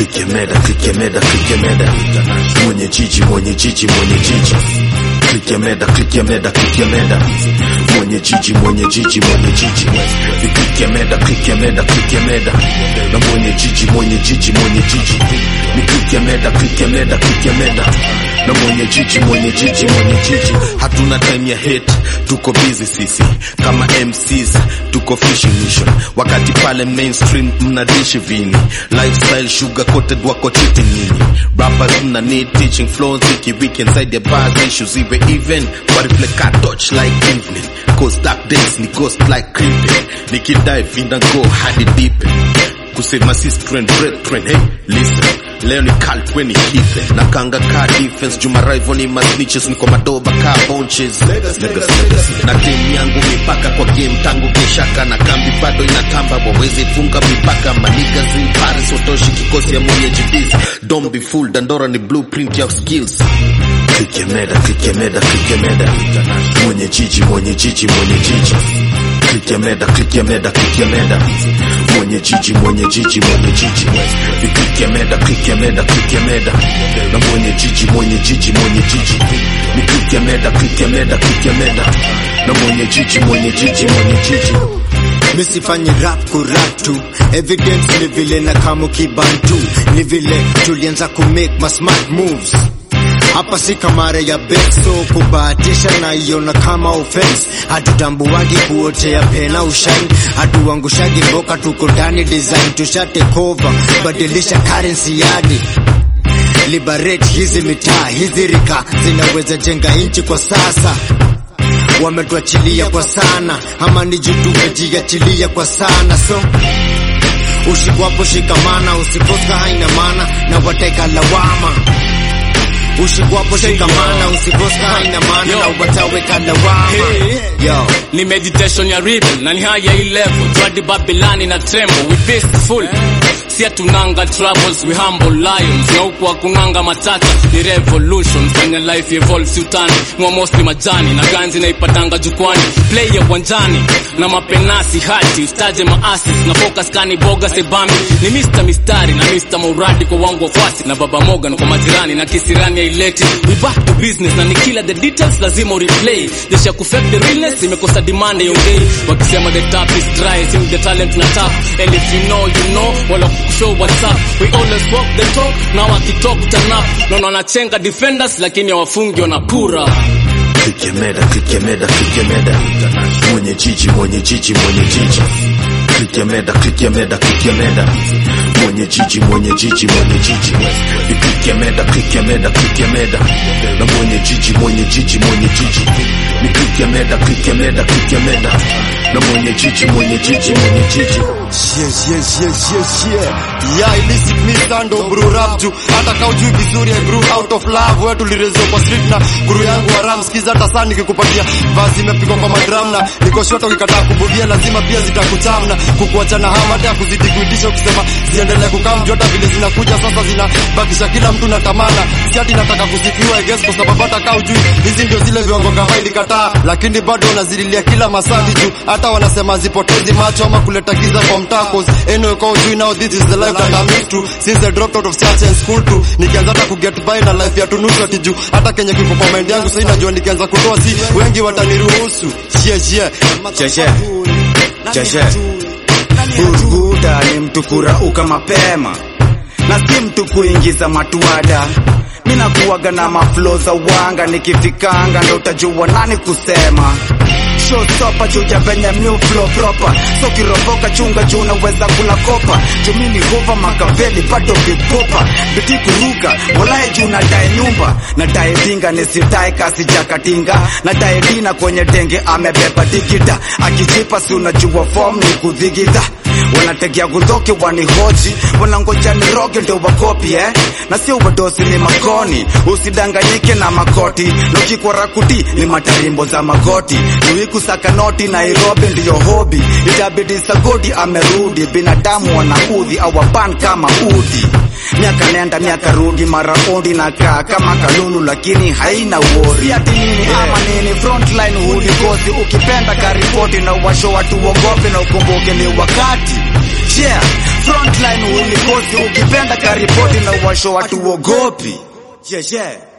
Kikemeda, kikemeda, kikemeda, mwenye jiji, mwenye jiji, mwenye jiji. Kikemeda, kikemeda, kikemeda, mwenye jiji, mwenye jiji, mwenye jiji. Kikemeda, kikemeda, kikemeda, na mwenye jiji, mwenye jiji, mwenye jiji. Ni kikemeda, kikemeda, kikemeda, na mwenye jiji, mwenye jiji, mwenye jiji. Hatuna time ya hate, tuko busy sisi kama MCs, tuko fishing mission, wakati pale mainstream mnadishi vini lifestyle sugar coated wako cheating nini rappers mna need teaching flows wiki weekend side ya bars issues iwe even but reflect a touch like evening cause dark days ni ghost like creeping nikidive in and go hadi deep kusema sis trend break trend hey listen leo ni cult when ni heathen na kanga ka defense juma rival ni masnitches niko madoba ka bunches Niggas, niggas. na timu yangu mipaka kwa game tangu keshaka na kambi bado inatamba wawezi funga mipaka manigas in Paris watoshi kikosi ya mwenye jibis don't be fooled Dandora ni blueprint ya skills kikemeda kikemeda kikemeda mwenye jiji mwenye jiji mwenye jiji kikemeda kikemeda kikemeda mwenye jiji mwenye jiji mwenye jiji kikemeda kikemeda kikemeda na mwenye jiji mwenye jiji mwenye jiji ni kikemeda kikemeda kikemeda na mwenye jiji mwenye jiji mwenye jiji misifanyi rap kurap tu evidence ni vile na kama kibantu ni vile tulianza ku make my smart moves hapa si kamara ya beso kubahatisha na iona kama offense hatutambuwagi kuotea pena ushine hatuangushagi mboka tuko ndani design tusha take over badilisha currency yadi liberate hizi mitaa hizi rika zinaweza jenga nchi kwa sasa wametuachilia kwa sana ama ni juu tumejiachilia kwa sana so ushikwapo shikamana usikoska haina maana na wateka lawama ushikwapo shikamana usikoska haina maana na wataweka lawama yo ni meditation ya rebel na ni haya hii level twadi babilani na tremble we peaceful si atunanga troubles we humble lions na huku hakunanga matata ni revolution fanya life evolve si utani mwa mostly majani na ganzi naipatanga jukwani play ya uwanjani na mapenasi hati ustaje maasis na focus kani boga sebambi ni Mr. Mistari na Mr. Mauradi kwa wangu wafuasi na baba Morgan kwa majirani na kisirani ya ileti we back to business na nikila the details lazima replay desha kufake the realness imekosa demand iongei wakisema the tap is dry sim the talent na tap and if you know you know wala show what's up we always walk the talk na wakitalk turn up naona wanachenga defenders lakini hawafungi wanapura kikemeda kikemeda kikemeda mwenye jiji mwenye jiji mwenye jiji kikemeda kikemeda kikemeda mwenye jiji mwenye jiji mwenye jiji kikemeda kikemeda kikemeda na mwenye jiji mwenye jiji mwenye jiji ni kikemeda kikemeda kikemeda na mwenye jiji mwenye jiji mwenye jiji yes yes yes yes yeah yeah illicit me sando bro rap juu hata kau juu vizuri I grew out of love wewe tulirezwa kwa street na guru yangu wa ram skiza hata sana nikikupatia vazi imepigwa kwa madram na niko short ukikataa kubudia lazima pia zitakuchamna kukuacha na hama hata ya kuzidi kuitisha ukisema ziendelee kukaa mjota vile zinakuja sasa zinabakisha kila mtu na tamana siati nataka kusifiwa I guess kwa sababu hata kau juu hizi ndio zile viwango kama ilikataa lakini bado wanazililia kila masadi juu hata wanasema zipotezi macho ama kuleta giza kwa mtaa cause anyway kwa ujui now this is the life that I'm used to since I dropped out of church and school too nikianza hata kuget by na life ya tunusu ati juu hata kenye kiko kwa mind yangu sasa najua nikianza kutoa si wengi wataniruhusu yeah yeah Cheche. Cheche. Burguda ni mtu kurauka mapema na si mtu kuingiza matuada mina kuwaga na maflo za wanga nikifikanga ndo utajua nani kusema showstopa chuja venye new flow proper so kiroboka chunga juu unaweza kula kopa jumini hova makaveli bado vipopa biti kuruka walae juu nadae nyumba nadae dinga nisitae kasi jakatinga nadae dina kwenye denge amebeba digida akijipa si unajua form ni kudhigidha wanategea gudhoki wanihoji wanangoja niroge ndio wakopi eh? na sio wadosi ni makoni usidanganyike na makoti nokikwara kuti ni matarimbo za magoti tuikusaka noti nairobi ndiyo hobi itabidi sagodi amerudi binadamu wanaudhi awaban kama udi miaka nenda miaka rudi maraundi na kaa kama kalulu lakini haina wori ati nini ama nini frontline hulikosi ukipenda karipoti na uwasho watu wogope na ukumbuke ni wakati yeah frontline ulikosi ukipenda karipoti na uwasho watu wogopi yeah, yeah.